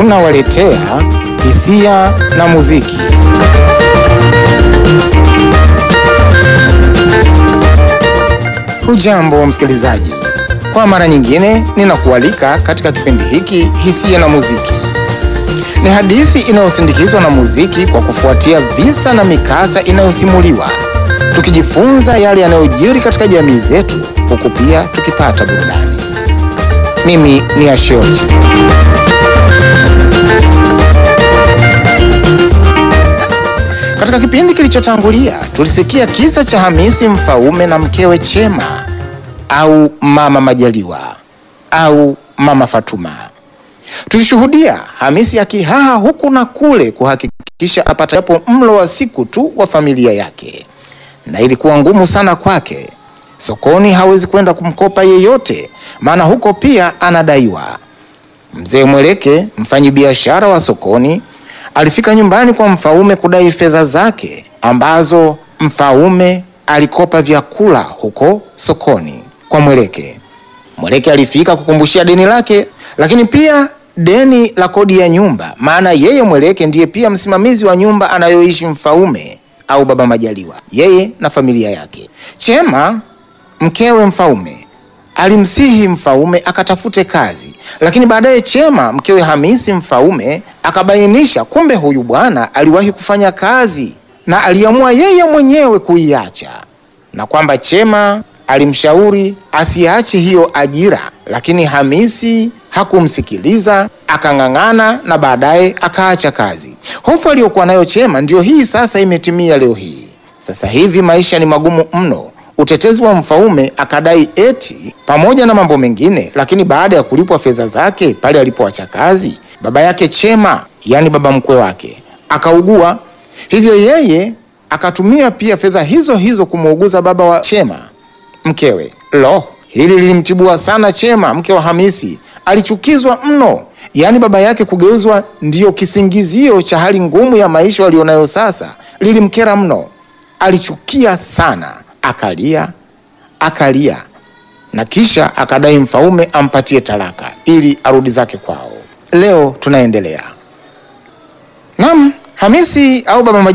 tunawaletea hisia na muziki. Hujambo msikilizaji, kwa mara nyingine ninakualika katika kipindi hiki hisia na muziki. Ni hadithi inayosindikizwa na muziki kwa kufuatia visa na mikasa inayosimuliwa, tukijifunza yale yanayojiri katika jamii zetu, huku pia tukipata burudani. Mimi ni Ashoti. Katika kipindi kilichotangulia tulisikia kisa cha Hamisi Mfaume na mkewe Chema au Mama Majaliwa au Mama Fatuma. Tulishuhudia Hamisi akihaha huku na kule kuhakikisha apata japo mlo wa siku tu wa familia yake, na ilikuwa ngumu sana kwake. Sokoni hawezi kwenda kumkopa yeyote, maana huko pia anadaiwa. Mzee Mweleke, mfanyibiashara wa sokoni, alifika nyumbani kwa Mfaume kudai fedha zake ambazo Mfaume alikopa vyakula huko sokoni kwa Mweleke. Mweleke alifika kukumbushia deni lake, lakini pia deni la kodi ya nyumba, maana yeye Mweleke ndiye pia msimamizi wa nyumba anayoishi Mfaume au Baba Majaliwa, yeye na familia yake. Chema mkewe Mfaume alimsihi Mfaume akatafute kazi, lakini baadaye Chema mkewe Hamisi Mfaume akabainisha kumbe huyu bwana aliwahi kufanya kazi na aliamua yeye mwenyewe kuiacha, na kwamba Chema alimshauri asiache hiyo ajira, lakini Hamisi hakumsikiliza akang'ang'ana, na baadaye akaacha kazi. Hofu aliyokuwa nayo Chema ndiyo hii sasa imetimia leo hii. Sasa hivi maisha ni magumu mno. Utetezi wa Mfaume akadai eti pamoja na mambo mengine, lakini baada ya kulipwa fedha zake pale alipoacha kazi, baba yake Chema, yani baba mkwe wake, akaugua. Hivyo yeye akatumia pia fedha hizo hizo kumuuguza baba wa Chema mkewe. Lo, hili lilimtibua sana Chema mke wa Hamisi, alichukizwa mno. Yaani baba yake kugeuzwa ndiyo kisingizio cha hali ngumu ya maisha walionayo sasa, lilimkera mno, alichukia sana akalia akalia na kisha akadai Mfaume ampatie talaka ili arudi zake kwao. Leo tunaendelea. Naam, Hamisi au baba